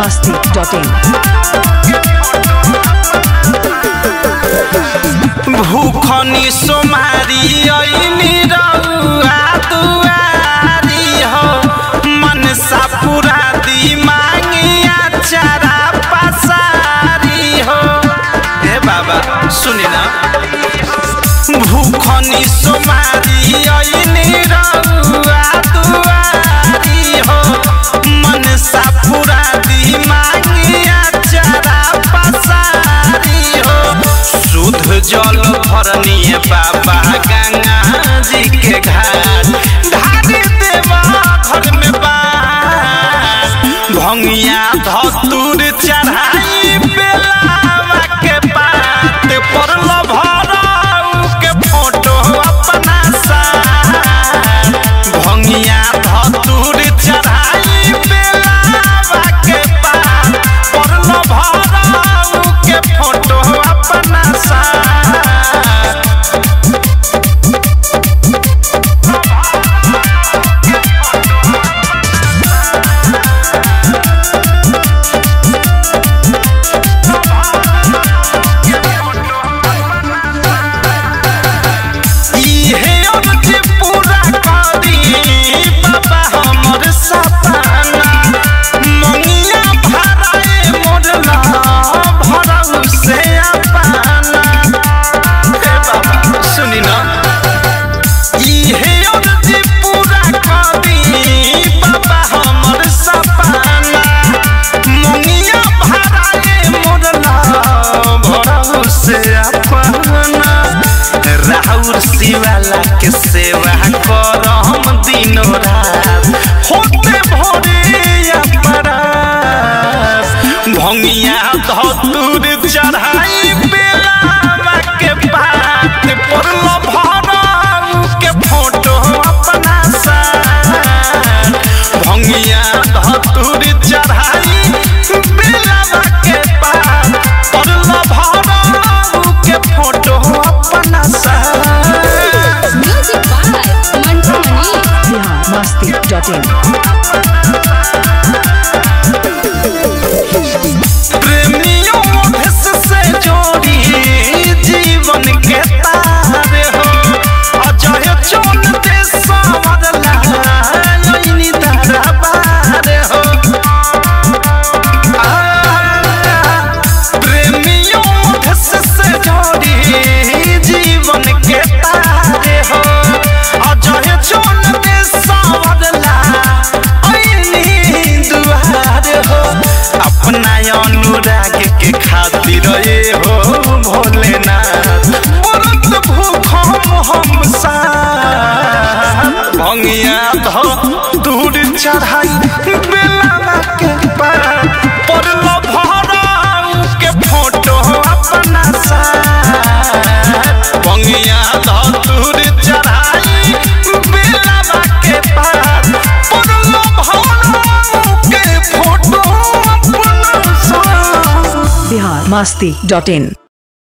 biharmasti.in भूखनी सोमारी ऐनी रउआ दुआरी हो मनसा पूरा दी मांगिया चारा पसारी हो हे बाबा सुनी ना भूखनी सोमारी ऐनी रउआ दुआरी हो मनसा पूरा दी मांगिया चारा पसारी हो शुद्ध जल भरनिए बाबा गंगा जी के घाट ढारी देवा घर में बास भंगिया धतूर चढ़ाई बेलावा के पात पर भराऊ के फोटो अपना साथ भंगिया धतूर चढ़ाई बेलावा के पात पर भराऊ के फोटो अपना साथ इहे अर्ज पूरा करी बाबा हमर सपना मंगिया भराए मोरला भरऊ से अपना हे बाबा सुनी ना इहे अर्ज पूरा करी बाबा हमर सपना मंगिया भराए मोरला भरऊ से अपना राहुल शिवाला के सेवा करम दिनो रात होते भोरे अपरास भंगिया धतूर चढ़ाई बेलावा के बात पड़ल भराऊ के फोटो अपना साथ भंगिया धतूर चढ़ाई बेलावा के बात पड़ल भराऊ के फोटो अपना साथ Music by Mantu Mani. biharmasti.in प्रेमियों भेष से जोड़ी जीवन के तार हो अजय चोन दे सावरला यही दरबार हो आ, प्रेमियों भेष से जोड़ी जीवन के तार हो अजय चोन दे सावरला यही दुआर हो अपना अनुराग के खातिर ये हो भोलेनाथ व्रत भूखम हम साथ भंगिया धो दूर चढ़ाई बेलावा के पार पड़ल भराऊ के फोटो अपना साथ भंगिया धो दूर चढ़ाई बेलावा के पार पड़ल भराऊ के फोटो अपना साथ biharmasti.in